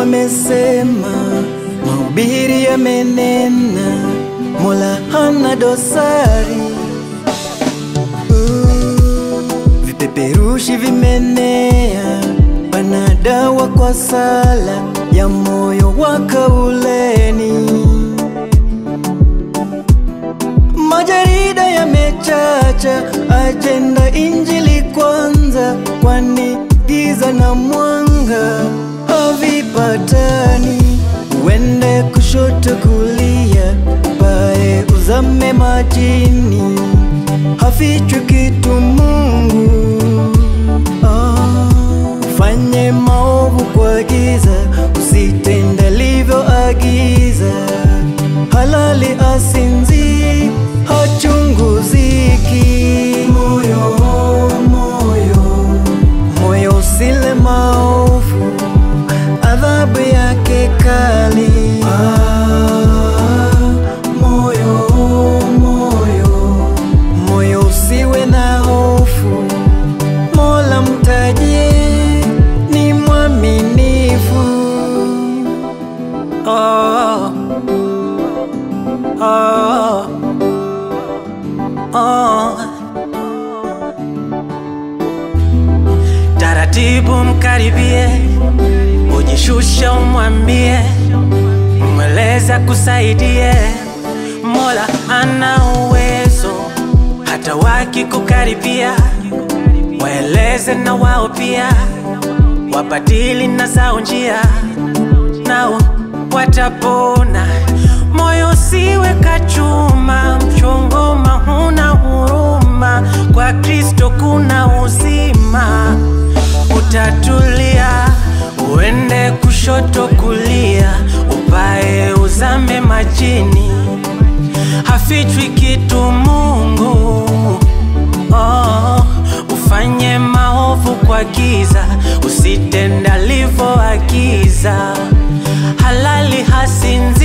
amesema, mahubiri yamenena, Mola hana dosari. Uh, Vipeperushi vimenea, pana dawa kwa sala ya moyo wa kauleni. Majarida yamechacha, ajenda injili kwanza, kwani giza na mwanga havipatani. Uende kushoto kulia, bae uzame majini, hafichwi kitu Mungu. Ah, ufanye maovu kwa giza, usitende alivyoagiza. Halali asinzi, hachunguziki. Moyo, moyo, moyo usile maovu, adhabu yake kali. Ah, moyo, moyo, moyo usiwe na hofu, Mola mtajie ni mwaminifu. Oh, oh, oh. Taratibu mkaribie, ujishushe, umwambie, mweleza kusaidie. Mola ana uwezo, hata wakikukaribia, waeleze na wao pia, wabadili na zao njia, nao watapona. Moyo usiwe kachuma, mchongoma huna huruma, kwa Kristo kuna uzima. Utatulia, uende kushoto kulia, upae uzame majini, hafichwi kitu Mungu. Oh, ufanye maovu kwa giza, usitende alivyoagiza. Halali hasinzi